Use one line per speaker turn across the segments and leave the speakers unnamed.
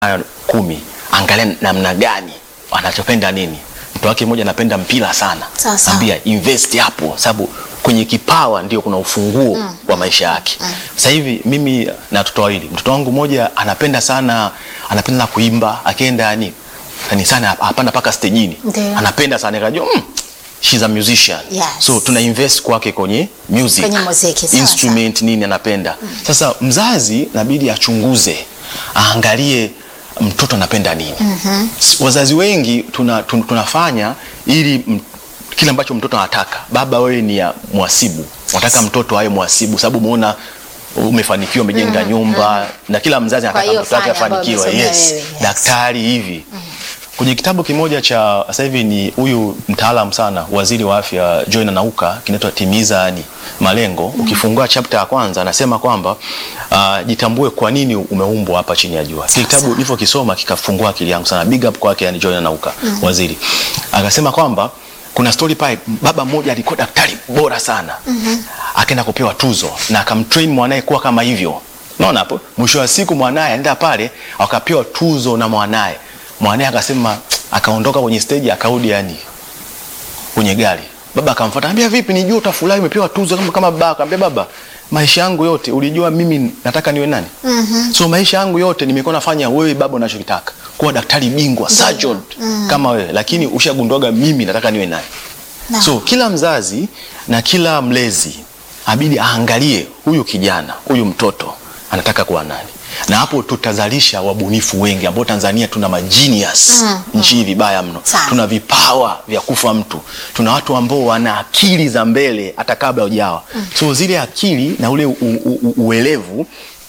nayo kumi, angalia namna gani anachopenda nini. Mtu wake mmoja anapenda mpira sana,
Sawa sawa.
ambia invest hapo, sababu kwenye kipawa ndio kuna ufunguo wa maisha yake. Sasa hivi mimi na watoto wawili, mtoto wangu mmoja anapenda sana, anapenda kuimba, akienda yani kanisani hapanda mpaka stejini,
Ndio.
anapenda sana, nikajua mm, she's a musician
Yes.
so tuna invest kwake kwenye music,
Kwenye muziki, sawa,
instrument nini anapenda. Sasa mzazi nabidi achunguze, aangalie mtoto anapenda nini. S- Wazazi wengi tuna, tun- tunafanya ili m- kile ambacho mtoto anataka. Baba, wewe ni ya mwasibu, unataka mtoto awe mwasibu sababu umeona umefanikiwa, umejenga nyumba na kila mzazi
Kwa
anataka
hiyo
mtoto wake
fanya ambayo
afanikiwe.
umesomea
Yes,
wewe, yes.
daktari hivi kwenye kitabu kimoja cha sasa hivi ni huyu mtaalam sana waziri wa afya Joy Nauka kinaitwa Timiza yani Malengo. Ukifungua chapter ya kwanza anasema kwamba uh, jitambue kwa nini umeumbwa hapa chini ya jua. Kile kitabu nilivyokisoma kikafungua akili yangu sana. Big up kwake yani Joy Nauka waziri. Akasema kwamba kuna story pale, baba mmoja alikuwa daktari bora sana akaenda kupewa tuzo na akamtrain mwanae kuwa kama hivyo. Unaona hapo, mwisho wa siku mwanae aenda pale akapewa tuzo na mwanae mwanae akasema, akaondoka kwenye stage akarudi yani kwenye gari. Baba akamfuata, anambia vipi, nijua utafurahi umepewa tuzo kama kama baba. Akamwambia baba, maisha yangu yote ulijua mimi nataka niwe nani? So maisha yangu yote nimekuwa nafanya wewe baba unachokitaka, kuwa daktari bingwa surgeon kama wewe, lakini ushagunduaga mimi nataka niwe nani?
Na.
So kila mzazi na kila mlezi abidi aangalie huyu kijana, huyu mtoto anataka kuwa nani, na hapo tutazalisha wabunifu wengi ambao Tanzania tuna magenius nchi hii vibaya mno.
Sana.
Tuna vipawa vya kufa mtu, tuna watu ambao wana akili za mbele hata kabla hujawa. So zile akili na ule u, u, u, uelevu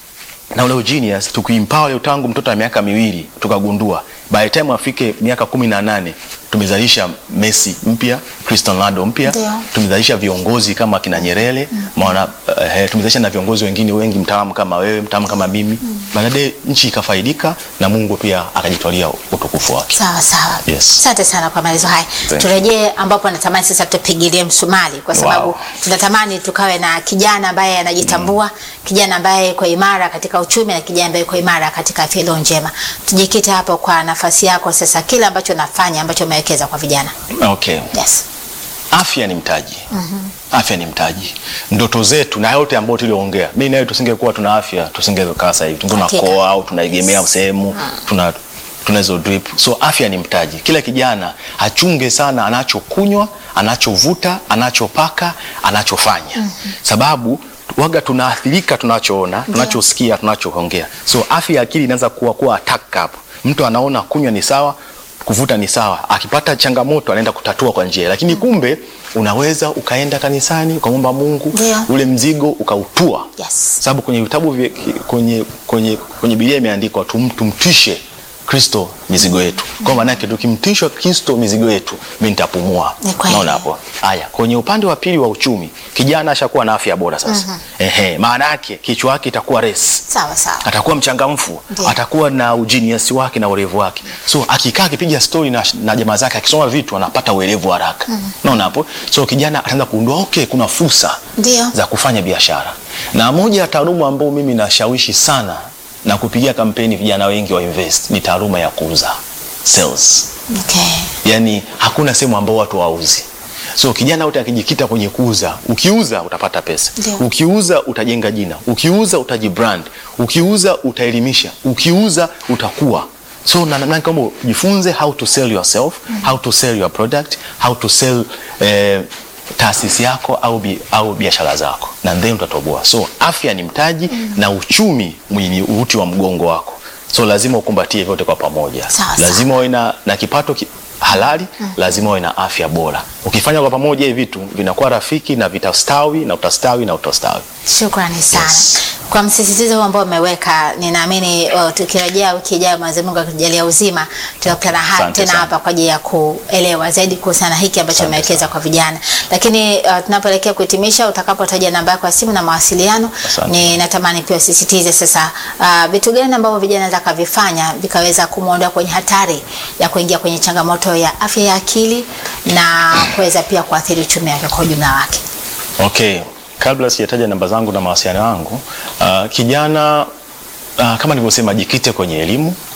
na ule genius tukiempower leo tangu mtoto wa miaka miwili tukagundua by the time afike miaka kumi na nane tumezalisha Messi mpya, Cristiano Ronaldo mpya,
Ndio.
tumezalisha viongozi kama kina Nyerere maana eh, tumezalisha na viongozi wengine wengi mtaalamu kama wewe, mtaalamu kama mimi. Baadaye nchi ikafaidika na Mungu pia akajitwalia utukufu wake.
Sawa sawa.
Yes.
Asante sana kwa maelezo haya.
you.
Turejee ambapo natamani sasa tupigilie msumali kwa sababu
Wow.
tunatamani tukawe na kijana ambaye anajitambua, kijana ambaye yuko imara katika uchumi na kijana ambaye yuko imara katika afya iliyo njema. Tujikite hapo kwa nafasi yako sasa, kile ambacho nafanya ambacho umewekeza kwa vijana.
Okay.
Yes.
Afya ni mtaji. Afya ni mtaji. Ndoto zetu na yote ambayo tuliongea, mimi nawe tusingekuwa tuna afya, tusingekaa sasa hivi. Tungekuwa
Hakika.
tunakoa au tunaegemea sehemu, tuna tuna hizo drip. So afya ni mtaji. Kila kijana achunge sana anachokunywa, anachovuta, anachopaka, anachofanya. Sababu waga tunaathirika tunachoona, tunachosikia, tunachoongea. So afya ya akili inaanza kuwa kuwa attack hapo. Mtu anaona kunywa ni sawa, kuvuta ni sawa, akipata changamoto anaenda kutatua kwa njia, lakini kumbe unaweza ukaenda kanisani ukamwomba Mungu
Ndio.
ule mzigo ukautua.
Yes.
Sababu kwenye vitabu vya- kwenye kwenye kwenye Biblia imeandikwa tum, tumtishe Kristo mizigo yetu. Kwa maana yake tukimtishwa Kristo mizigo yetu, mimi nitapumua.
Ni kweli.
Naona hapo. Haya, kwenye upande wa pili wa uchumi, kijana ashakuwa na afya bora sasa. Ehe, maana yake kichwa yake itakuwa resi
Sawa sawa.
atakuwa mchangamfu,
Ndiyo.
atakuwa na ujiniasi wake na urevu wake. So akikaa akipiga stori na, na jamaa zake akisoma vitu anapata uelevu haraka. Naona hapo. So kijana ataanza kugundua okay, kuna fursa
Ndio.
za kufanya biashara. Na moja ya taaluma ambayo mimi nashawishi sana na kupigia kampeni vijana wengi wa invest ni taaluma ya kuuza sales.
Okay.
Yani hakuna sehemu ambao watu wauzi. So kijana wote akijikita kwenye kuuza, ukiuza utapata pesa,
Ndio.
ukiuza utajenga jina, ukiuza utajibrand, ukiuza utaelimisha, ukiuza utakuwa. So na na kama jifunze how to sell yourself, how to sell your product, how to sell eh, taasisi yako au, bi, au biashara zako na then utatoboa. So afya ni mtaji na uchumi ni uti wa mgongo wako. So lazima ukumbatie vyote kwa pamoja.
Sawa, sawa.
lazima uwe na, na kipato ki, halali lazima uwe na afya bora. Ukifanya kwa pamoja hivi vitu vinakuwa rafiki na vitastawi na utastawi na utastawi.
Shukrani sana
Yes.
kwa msisitizo huu ambao umeweka. Ninaamini uh, tukirejea wiki ijayo, Mwenyezi Mungu akijalia uzima, tutakutana ha-
Asante
tena
sana.
hapa kwa ajili ya kuelewa zaidi kuhusiana na hiki ambacho
Asante
umewekeza
sana.
kwa vijana. Lakini uh, tunapoelekea kuhitimisha, utakapotaja namba yako ya simu na mawasiliano,
Asante.
ni natamani pia usisitize sasa uh, vitu gani ambavyo vijana wanaweza kavifanya vikaweza kumwondoa kwenye hatari ya kuingia kwenye changamoto ya afya ya akili na kuweza pia kuathiri uchumi wake kwa ujumla wake.
Okay, kabla sijataja namba zangu na mawasiliano yangu, uh, kijana uh, kama nilivyosema, jikite kwenye elimu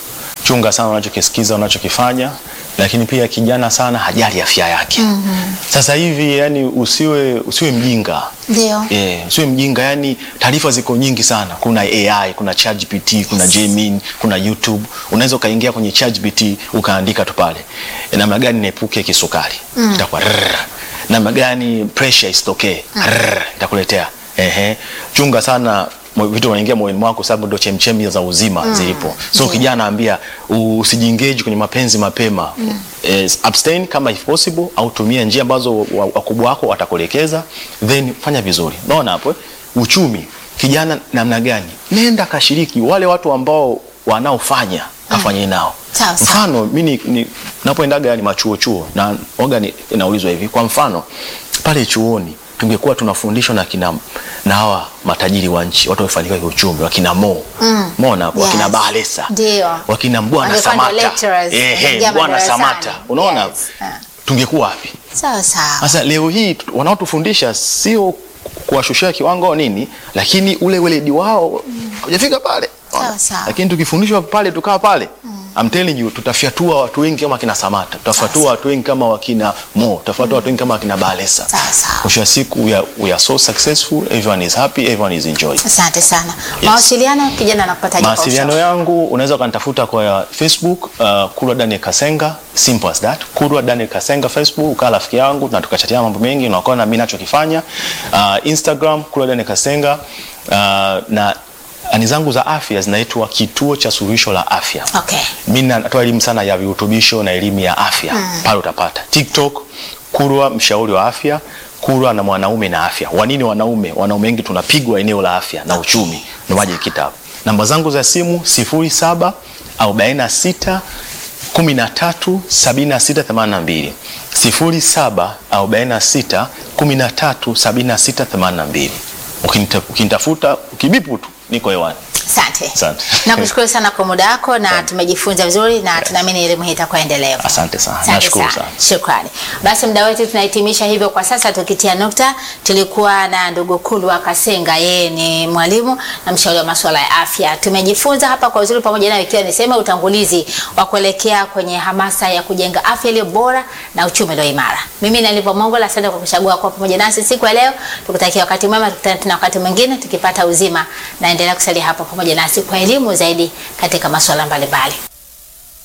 chunga sana unachokisikiza, unachokifanya, lakini pia kijana sana hajali afya yake. Sasa hivi yani usiwe usiwe mjinga.
Ndio.
Yeah, usiwe mjinga yani taarifa ziko nyingi sana. Kuna AI, kuna ChatGPT, kuna Gemini, kuna YouTube. Unaweza ukaingia kwenye ChatGPT ukaandika tu pale. E, namna gani niepuke kisukari? Itakuwa rrrr. namna gani pressure isitokee? Rrrr, Itakuletea. Ehe. Chunga sana mo- vitu vinaingia moyoni mwako sababu ndio chemchemi za uzima zilipo. So
Ndio.
kijana ambia usijiengage kwenye mapenzi mapema. Eh, abstain kama if possible au tumia njia ambazo wa- wakubwa wako watakuelekeza then fanya vizuri. Unaona hapo? eh? Uchumi. Kijana namna gani? Nenda kashiriki wale watu ambao wanaofanya kafanye nao.
Sawa, sawa.
Mfano mimi ni napoendaga ni machuo chuo na oga ni, inaulizwa hivi. Kwa mfano pale chuoni tungekuwa tunafundishwa na kina na hawa matajiri wa nchi, watu wamefanikiwa kiuchumi, wakina Mo. Mm. Mona hapo, wakina
Yes.
Balesa.
Ndio.
Wakina Mbwana
Wangekuwa ndio
Samata.
lecturers,
Ehe,
kuingia
Mbwana
madarasani.
Samata. Unaona?
Yes. Ah.
Tungekuwa wapi?
Sawa sawa.
Sasa leo hii tu- wanaotufundisha sio kuwashushia kiwango au nini, lakini ule weledi wao hujafika pale.
Sawa, sawa.
Lakini tukifundishwa pale tukaa pale I'm telling you tutafyatua watu wengi kama wakina Samata, tutafyatua watu wengi kama wakina Mo, tutafyatua watu wengi kama wakina Balesa.
Sawa, sawa.
Mwisho wa siku we are, we are so successful, everyone is happy, everyone is enjoying.
Asante sana. Mawasiliano kijana anakupataje kwa
Mawasiliano
ushauri?
yangu unaweza ukanitafuta kwa ya Facebook uh, Kurwa Daniel Kasenga, simple as that. Kurwa Daniel Kasenga Facebook, ukaa rafiki yangu na tukachatia mambo mengi na ukaona mimi nachokifanya. Uh, Instagram Kurwa Daniel Kasenga uh, na ani zangu za afya zinaitwa Kituo cha Suluhisho la Afya.
Okay.
Mimi natoa elimu sana ya virutubisho na elimu ya afya pale utapata. TikTok Kurwa mshauri wa afya, Kurwa na mwanaume na afya. Wanini wanaume? Wanaume wengi tunapigwa eneo la afya na uchumi. Ndio maji kitabu. Namba zangu za simu 07 46 13 76 82 07 46 13 76 82. Ukinita- Ukinitafuta ukibipu tu niko hewani.
Asante.
Asante.
Nakushukuru sana kwa muda wako na tumejifunza vizuri na tunaamini elimu hii itakuwa endelevu.
Asante sana.
Asante
Nashukuru sana.
Shukrani. Basi muda wetu tunahitimisha hivyo kwa sasa, tukitia nukta. Tulikuwa na ndugu Kulwa Kasenga, yeye ni mwalimu na mshauri wa masuala ya afya. Tumejifunza hapa kwa uzuri pamoja nayo, ikiwa niseme utangulizi wa kuelekea kwenye hamasa ya kujenga afya iliyo bora na uchumi ulio imara. Mimi ni Alipo Mongola, asante kwa kuchagua kuwa pamoja nasi siku ya leo. Tukutakia wakati mwema, tukutane tena wakati mwingine tukipata uzima, na endelea kusalia hapa pamoja nasi kwa elimu zaidi katika masuala mbalimbali.